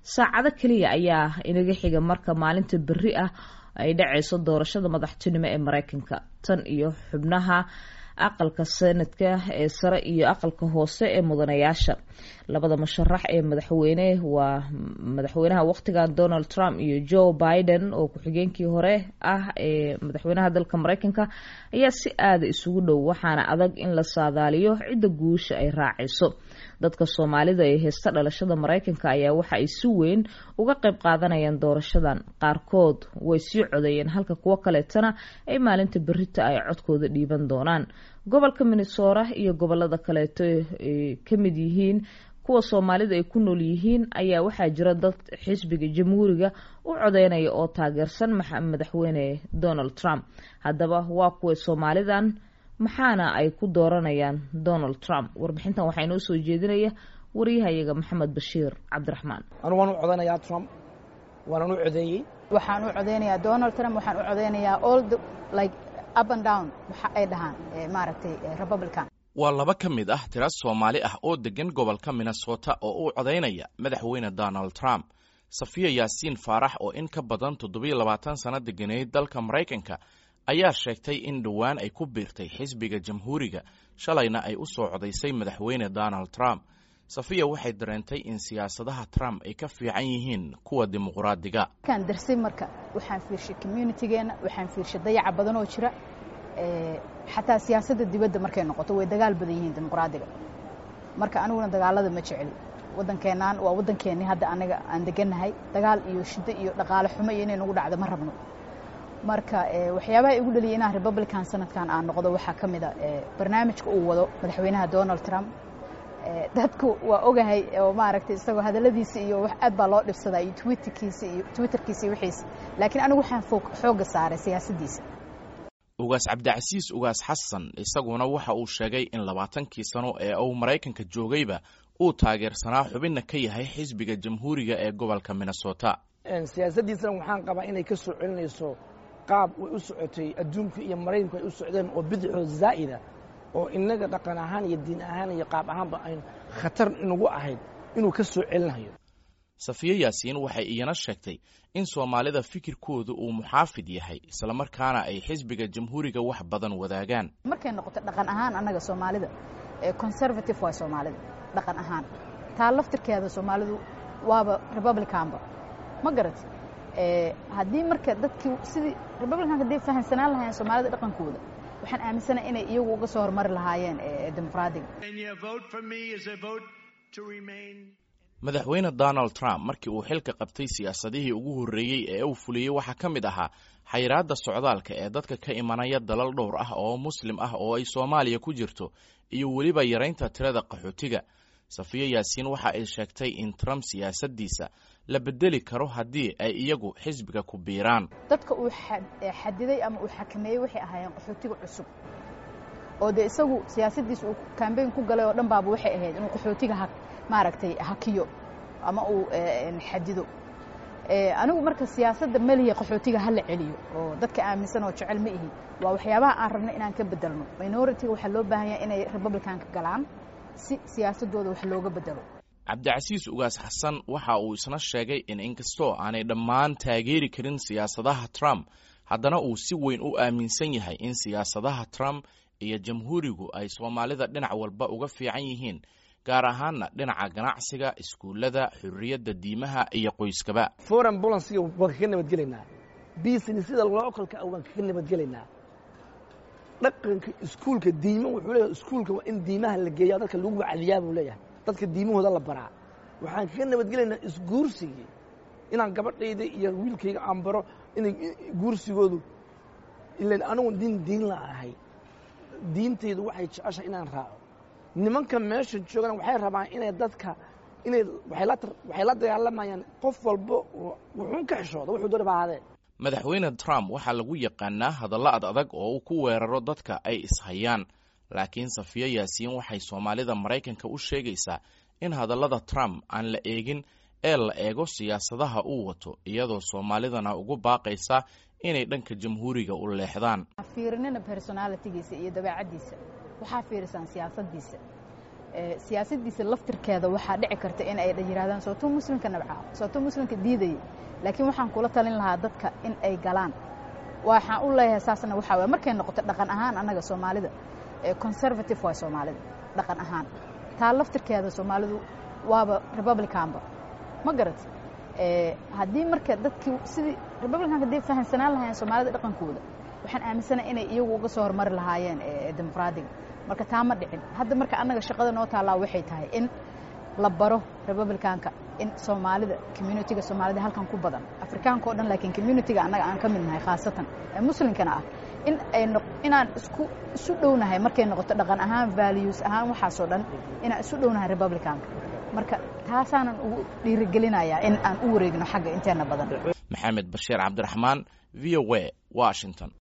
saacado keliya ayaa inaga xiga marka maalinta berri ah ay dhacayso doorashada madaxtinimo ee mareykanka tan iyo xubnaha aqalka senadka ee sare iyo aqalka hoose ee mudanayaasha labada musharax ee madaxweyne waa madaxweynaha waqtigan donald trump iyo joe biden oo ku-xigeenkii hore ah ee madaxweynaha dalka mareykanka ayaa si aada isugu dhow waxaana adag in la saadaaliyo cidda guusha ay raacayso dadka soomaalida ee heesta dhalashada mareykanka ayaa waxa ay si weyn uga qayb qaadanayaan doorashadan qaarkood way sii codeeyeen halka kuwo kaleetana ay maalinta berita ay codkooda dhiiban doonaan gobolka minnesota iyo gobolada kaleeto ay ka mid yihiin kuwa soomaalida ay ku nool yihiin ayaa waxaa jira dad xisbiga jamhuuriga u codeynaya oo taageersan madaxweyne donald trump haddaba waa kuwa soomaalidan maxaana ay ku dooranayaan donald trump warbixintan waxaa inoo soo jeedinaya waryahayaga maxamed bashiir cabdiraxmaan anu waan u codanayaa trump waanan u codeeyey waxaan u codeynayaa donald trump waxaan u codeynayaa all the like up and down waxa ay dhahaan maaragtay republican waa laba ka mid ah tira soomaali ah oo deggan gobolka minnesota oo u codaynaya madaxweyne donald trump safiya yaasiin faarax oo in ka badan toddobiyo labaatan sano deganeyd dalka maraykanka ayaa sheegtay in dhowaan ay ku biirtay xisbiga jamhuuriga shalayna ay u soo codaysay madaxweyne donald trump safiya waxay dareentay in siyaasadaha trump ay ka fiican yihiin kuwa dimuqraadiga kan darsay marka waxaan fiirshay communitigeena waxaan fiirshay dayaca badan oo jira xataa siyaasadda dibadda markay noqoto way dagaal badan yihiin dimuqraadiga marka aniguna dagaalada ma jeceli waddankeenaan waa waddankeennii hadda anaga aan degannahay dagaal iyo shiddo iyo dhaqaale xumo iyo inay nagu dhacdo ma rabno marka waxyaabaha igu dhaliyay inaan republican sanadkan aan noqdo waxaa ka mid a barnaamijka uu wado madaxweynaha donald trump dadku waa ogahay oo maaragtay isagoo hadalladiisa iyo wax aad baa loo dhibsadaa iyo twitterkiisa iyo twitterkiisa iyo wixiisa laakiin anigu waxaan xoogga saaray siyaasaddiisa ugaas cabdicasiis ugaas xasan isaguna waxa uu sheegay in labaatankii sano ee uu maraykanka joogayba uu taageersanaa xubinna ka yahay xisbiga jamhuuriga ee gobolka minnesota siyaasaddiisana waxaan qabaa inay ka soo celinayso qaab way u socotay adduunku iyo maraykanku ay u socdeen oo bidixoo zaa'ida oo innaga dhaqan ahaan iyo diin ahaan iyo qaab ahaanba ayn khatar inagu ahayd inuu ka soo celinayo safiye yaasiin waxay iyana sheegtay in soomaalida fikirkoodu uu muxaafid yahay islamarkaana ay xisbiga jamhuuriga wax badan wadaagaan markay noqoto dhaqan ahaan annaga soomaalida conservative waa soomaalida dhaqan ahaan taa laftirkeeda soomaalidu waaba republicanba ma garat haddii marka dadkii sidii republicanka hadday fahamsanaan lahayen soomaalida dhaqankooda waxaan aaminsanaha inay iyagu uga soo hormari lahaayeen dimuqraadiga madaxweyne donald trump markii uu xilka qabtay siyaasadihii ugu horreeyey ee uu fuliyey waxaa ka mid ahaa xayiraadda socdaalka ee dadka ka imanaya dalal dhowr ah oo muslim ah oo ay soomaaliya ku jirto iyo weliba yaraynta tirada qaxootiga safiye yaasiin waxa ay sheegtay in trump siyaasaddiisa la bedeli karo haddii ay iyagu xisbiga ku biiraan dadka uu xadiday ama uu xakameeyey waxay ahaayeen qaxootiga cusub oo dee isagu siyaasaddiisa uu kambeyn ku galay oo dhan baaba waxay ahayd inuu qaxootiga maaragtay hakiyo ama uu xadido anigu marka siyaasadda melihi qaxootiga hala celiyo oo dadka aaminsan oo jecel ma ihi waa waxyaabaha aan rabno inaan ka bedelno minoritiga waxaa loo baahan yahay inay republicanka galaan si siyaasadooda wax looga bedelo cabdicasiis ugaas xasan waxa uu isna sheegay in inkastoo aanay dhammaan taageeri karin siyaasadaha trump haddana uu si weyn u aaminsan yahay in siyaasadaha trump iyo jamhuurigu ay soomaalida dhinac walba uga fiican yihiin gaar ahaanna dhinaca ganacsiga iskuullada xurriyadda diimaha iyo qoyskaba foreign bolansiga waan kaga nabadgelaynaa businessida localka ah waan kaga nabadgelaynaa dhaqanka iskuulka diima wuxuu leeyahay iskuulka waa in diimaha la geeya dadka lagu wacdiyaa buu leeyahay dadka diimahooda la baraa waxaan kaga nabadgelaynaa isguursigii inaan gabadhayda iyo wiilkayga aan baro inay guursigoodu ilan anigu diin diin la ahay diintaydu waxay jeceshahay inaan raaco nimanka meesha joogana waxay rabaan inay dadka inay waxay la dagaalamayaan qof walba wuxuun ka xishooda wuxuu doona baadee madaxweyne trump waxaa lagu yaqaanaa hadallo ad adag oo uu ku weeraro dadka ay ishayaan laakiin safiye yaasiin waxay soomaalida maraykanka u sheegaysaa in hadallada trump aan la eegin ee la eego siyaasadaha uu wato iyadoo soomaalidana ugu baaqaysa inay dhanka jamhuuriga u leexdaan fiirinina personalitigiisa iyo dabeecaddiisa waxaa fiirisaan siyaasaddiisa siyaasadiisa laftirkeeda waxaa dhici karta in ay yidhahdaan sooto muslimka nabcaa sooto muslimka diidaya laakiin waxaan kula talin lahaa dadka in ay galaan waxaan u leeyahay saasna waxaa waye markay noqoto dhaqan ahaan annaga soomaalida conservative waay soomaalida dhaqan ahaan taa laftirkeeda soomaalidu waaba republicanba ma garat haddii marka dadkii sidii republicanka hadday fahamsanaan lahaayeen soomaalida dhaqankooda waxaan aaminsanahay inay iyagu uga soo hormari lahaayeen dimuqraadiga marka taa ma dhicin hadda marka annaga shaqada noo taallaa waxay tahay in la baro republicanka in soomaalida communitiga soomaalida halkan ku badan afrikaanka o dhan laakiin communitiga annaga aan ka mid nahay khaasatan ee muslimkana ah in ay inaan isku isu dhownahay markay noqoto dhaqan ahaan values ahaan waxaasoo dhan inaan isu dhownahay republicanka marka taasaanan ugu dhiirigelinayaa in aan u wareegno xagga inteena badan maxamed bashiir cabdiraxmaan v o a washington